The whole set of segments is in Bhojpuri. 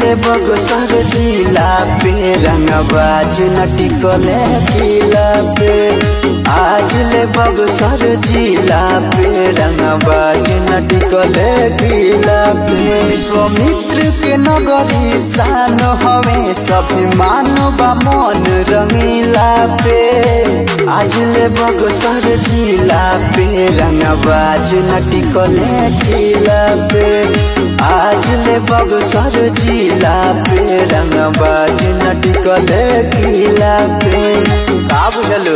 ले बगसर जिला पे रंगबाज नटिकले किला पे आज ले बगसर जिला पे रंगबाज नटिकले किला पे विश्वामित्र के नगरी शान हवे सभी मानव मन रंगीला पे आज ले बगसर जिला पे रंगबाज नटिकले किला पे आज ले बगसर जिला पे रंगबाज नटिकले किला पे का बुझलो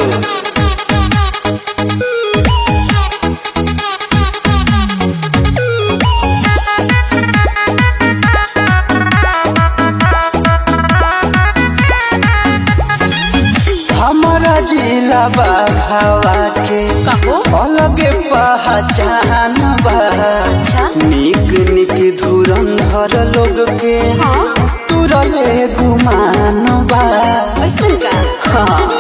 हमारा जिला बाघावा के कहो अलगे पहचान बा अच्छा निक निक धुरंधर लोग के हाँ तुरले गुमान बा ऐसन का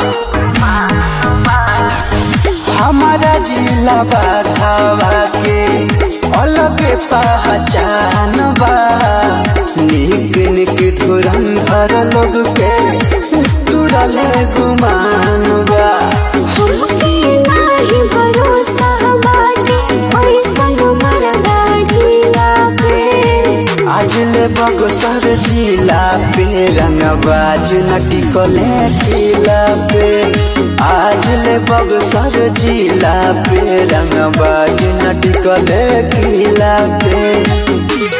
हमारा जिला बाघावा के अलगे पहचान बा निक निक धुरंधर लोग के तुरले गुमान बा हमके नाही भरोसा बाटे ऐसन मरदा ढीला पे आज ले बगसर जिला पे रंगबाज नटिकले किला पे आज ले बगसर जिला पे रंगबाज नटिकले किला पे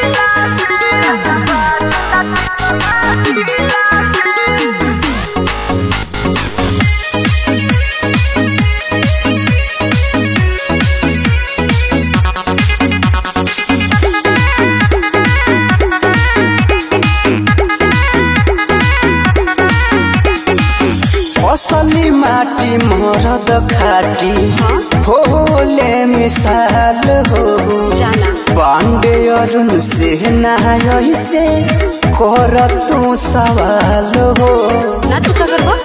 असली माटी मरद खाटी होले मिसाल हो जाना पांडे अरुण से नाय से कर तू सवाल हो ना तू का करबो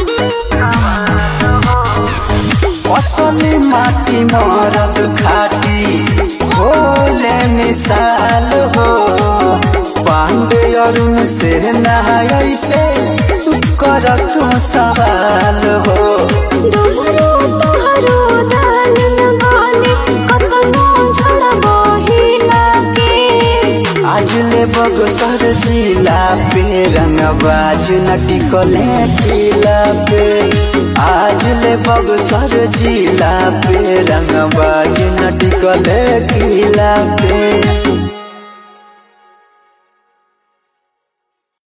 असली माटी मरद खाटी होले मिसाल हो पांडे अरुण से नाय से कर तू सवाल हो डोहरो तोहरो दानन बाने कतनो झड़बो हिला के आज ले बगसर जिला पे रंगबाज नटिकले किला पे आज ले बगसर जिला पे रंगबाज नटिकले किला पे